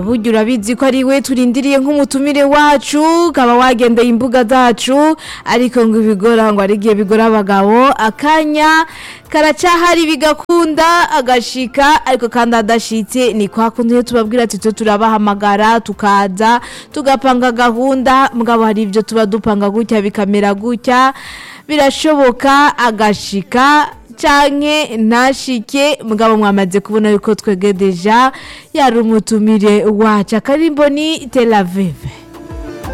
burya urabizi ko ari we turindiriye nk'umutumire wacu ukaba wagendeye imbuga zacu ariko ngo ibigora ngo ari igihe bigora abagabo akanya karacahari bigakunda agashika ariko kandi adashitse ni kwa kundi iyo tubabwira ati twe turabahamagara tukaza tugapanga gahunda mugabo hari ibyo tuba dupanga gutya bikamera gutya birashoboka agashika canke ntashike mugabo mwamaze kubona yuko twege deja yari umutumire wacu akarimbo ni Tel Aviv